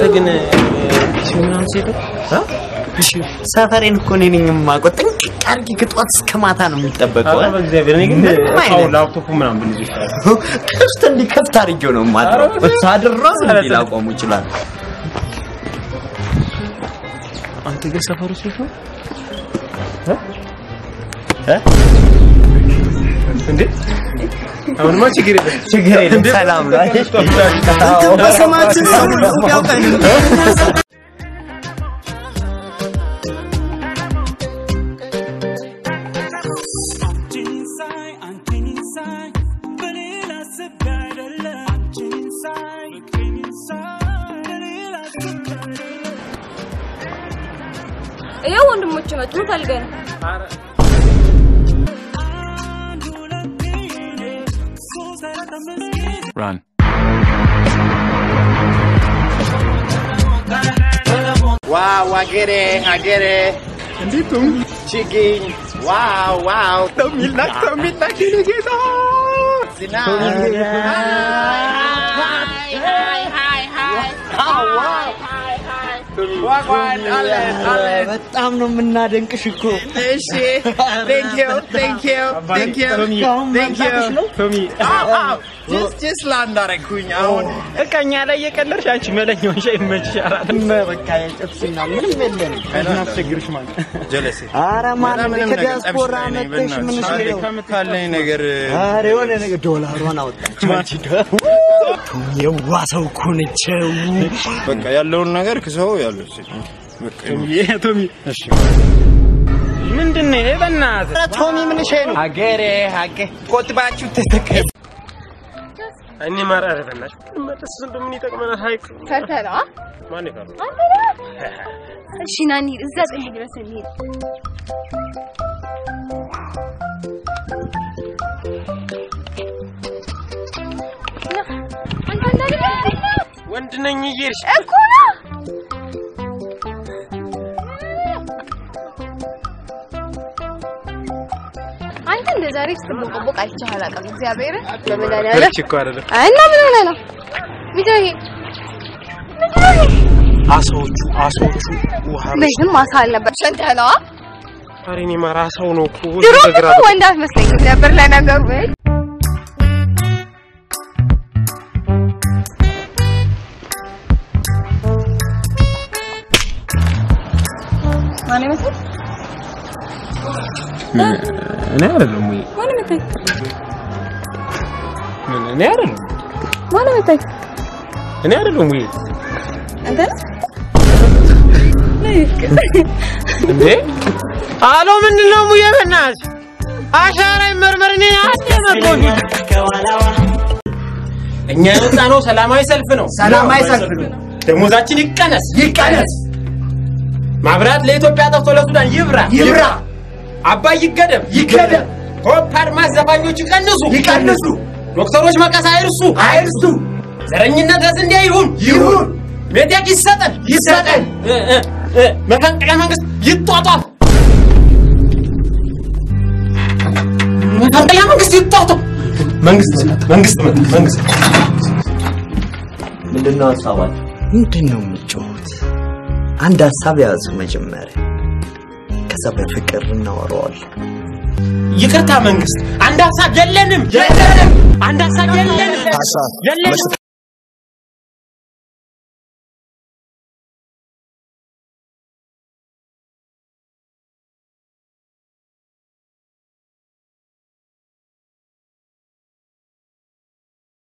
ግን ምናምን ሴተው ሰፈሬን እኮ እኔ ነኝ የማውቀው። ጥንቅቅ አድርጌ ከጠዋት እስከ ማታ ነው የሚጠበቀው። ኧረ በእግዚአብሔር እኔ ግን ምንም እቃው አይነት ላፕቶፑ ምናምን ብልጅ ይችላል። ክፍት እንዲከፍት አድርጌው ነው የማድረው። ሳድራስ እንዲ ላቆሙ ይችላል። አንተ ግን ሰፈሩ ሴት ነው እንዴ? አሁንማ ችግር የለም ችግር የለም፣ ሰላም ነው። በስማችን ሰው ሁሉ ያውቀን ይኸው ወንድሞች መጡ። ምን ፈልገህ ነው? Run. ዋው አገሬ አገሬ እንዴቱም ችግኝ ዋው ዋው ተሚላክ ተሚላክ ጌታ ዝናብ ዋጓን አለን አለን በጣም ነው የምናደንቅሽ እኮ። እሺ ቴንክ ዩ ቴንክ ዩ ቴንክ ዩ ቴንክ ዩ ቶሚ ጀስት ጀስት ላንድ አደረግኩኝ አሁን በቃ እኛ ላይ እየቀለድሽ አንቺ መለኛውን ሻይ ይመችሻል። በቃ የጨብስና ምንም የለንም። አስቸግርሽ ማለት ጀለሴ ኧረ ማንም ምንም ነገር ከዲያስፖራ ጠብሽ ላይ ነኝ፣ መጥተሽ ምን በእናትሽ። ስለው ከምታለኝ ነገር ኧረ የሆነ ነገር ዶላሯን አወጣች። የዋ ሰው እኮ ነች። በቃ ያለውን ነገር ክሰው ያለው በቃ ቶሚ እሺ ምንድን ነው ይሄ በእናትህ? ቶሚ ምን ሸይ ነው? ሀገሬ ሀገ ቆጥባችሁ ተተከሉ እኔ ማር ኧረ በእናትሽ መጠስ እንደምን ይጠቅመናል? ሀይቅ ፈርተህ ነው? አ? ማን ይፈራል? አንተ ነህ? እሺ ና እንሂድ። እዛ ጥግ ድረስ እንሂድ። ና፣ አንተ እንዳለ ወንድ ነኝ እየሄድሽ እኮ ነው። አንተ እንደ ዛሬ ስትቦቀቦቅ አይቼህ አላውቅም። እግዚአብሔር በመድኃኒዓለም እኮ አይደለም እና ምን ሆነህ ነው? ምንድን ነው ይሄ? ምንድን ነው ይሄ? አሳዎቹ አሳዎቹ ውሃ ቤትም ማሳ አልነበር። ሸንተህ ነዋ። ኧረ እኔ ማር አሳው ነው እኮ ድሮ በግራ እኮ ወንድ አትመስለኝም ነበር ለነገሩ። እይ፣ ማን ይመስል እኔ አይደለም ወይ ማን ይመስል ምን እኔ አይደለም ማን ይመስል እኔ አይደለም ወይ አንተ ነህ? እንዴ አሎ ምንድን ነው ሙዬ በእናትሽ አሻራ ይመርመር እኔ አንዴ መጥቶኝ እኛ የወጣ ነው ሰላማዊ ሰልፍ ነው ሰላማዊ ሰልፍ ነው ደሞዛችን ይቀነስ ይቀነስ ማብራት ለኢትዮጵያ ጠፍቶ ለሱዳን ይብራ ይብራ አባይ ይገደብ ይገደብ ሆፕ አድማስ ዘፋኞች ይቀንሱ ይቀንሱ ዶክተሮች መቀስ አይርሱ አይርሱ ዘረኝነት ለስንዴ ይሁን ይሁን ሜቴክ ይሰጠን ይሰጠን እ እ እ መፈንቅለ መንግስት ይጧጧፍ መፈንቅለ መንግስት ይጧጧፍ መንግስት መንግስት መንግስት ምንድን ነው ሀሳባችሁ? ምንድን ነው የምትጮሁት? አንድ ሀሳብ ያዙ መጀመሪያ፣ ከዛ በፍቅር እናወራዋለን። ይቅርታ መንግስት አንድ ሀሳብ የለንም የለንም አንድ ሀሳብ የለንም የለንም